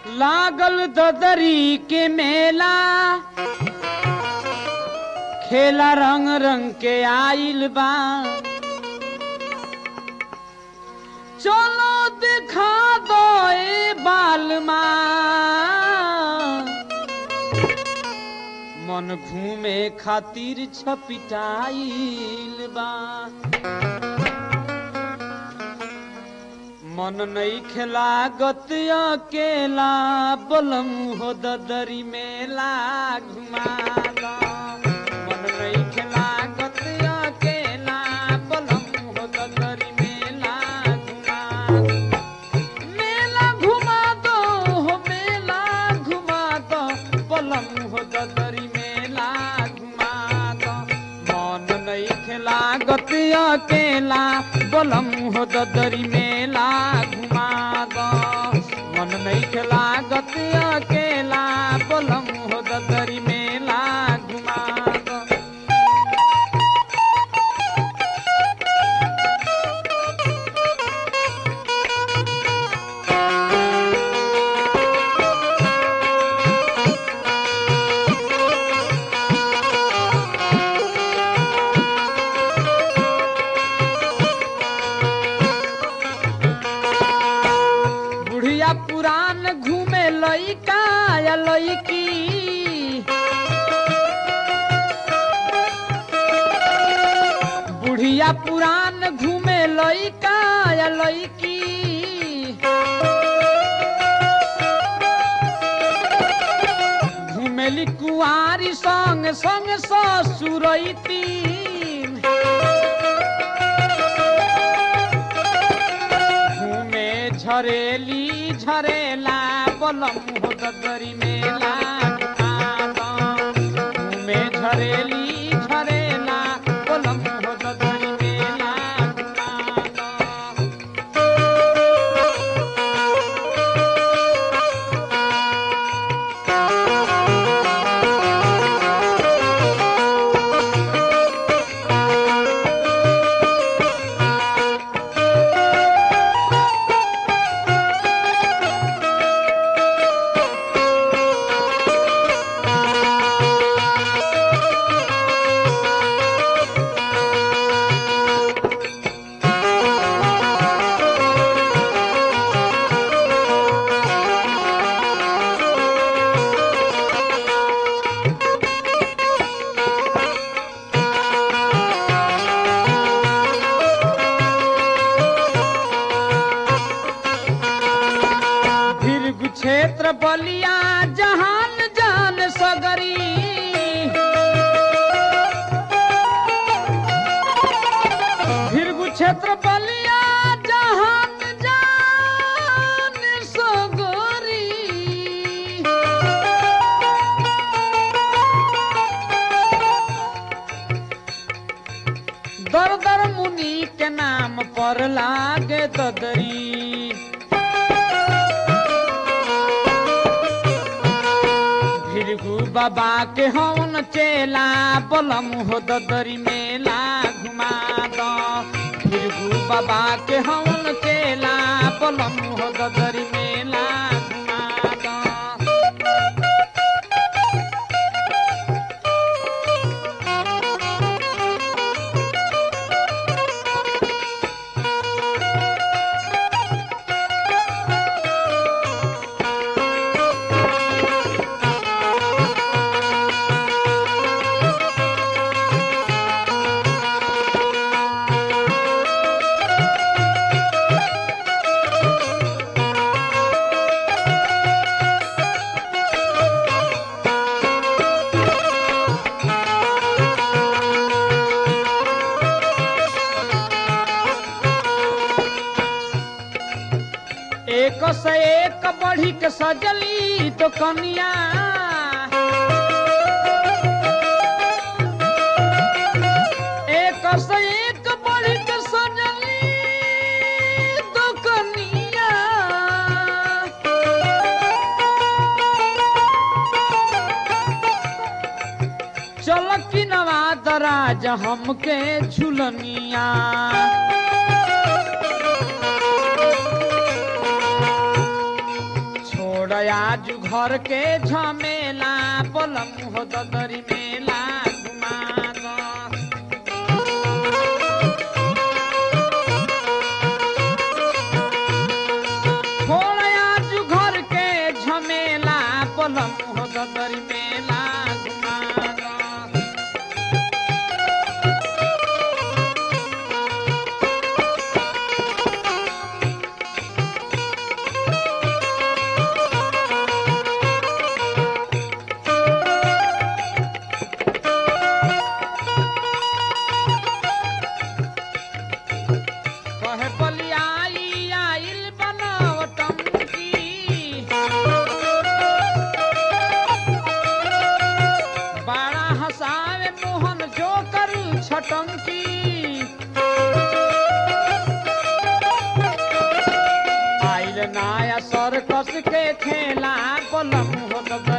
लागल ददरी के मेला खेला रंग रंग के आइल बा चलो दिखा दो ए बालमा मन घूमे खातिर छपिटाइल बा मन नहीं खेला गत अकेला बलम हो ददरी मेला घुमाला मन नहीं खेला गत अकेला बलम हो ददरी मेला घुमा मेला घुमा दो हो मेला घुमा दो बलम हो ददरी मेला घुमा दो मन नहीं खेला गत अकेला बलम हो ददरी मेला घुमा दो मन नहीं खेला गत अकेला बलम हो ददरी मेला घुमा दो बुढ़िया पुरान घूमे लइका या लइकी बुढ़िया पुरान घूमे लइका या लइकी घूमेली कुआरी संग संग ससुरैती घूमे झरेली झरेला बलम हो ददरी मेला घुमा दो। घूमे झरेली झरेला बलम हो ददरी मेला घुमा दो। भीरगु क्षेत्र बलिया जहान जान सगरी भीरगु क्षेत्र बलिया जहान जान सगरी दर दर मुनि के नाम पर लागे ददरी भिरगु बाबा के हौन चेला बलम हो ददरी मेला घुमा दो भिरगु बाबा के हौन चेला बलम हो ददरी मेला घुमा दो एक से एक बढ़ी के सजली तो कनिया एक से एक बढ़ी के सजली तो कनिया चल की नवाद राज हमके झुलनिया छोड़ छोड़याज घर के झमेला पलम हो ददरी मेला घुमा दो छोड़याज घर के झमेला पलम हो ददरी मेला घुमा दो कहे बलियाई आइल बनावटम की बड़ा हसावे मोहन जो कर छटम की आइल नाया सर्कस के खेला पलम हो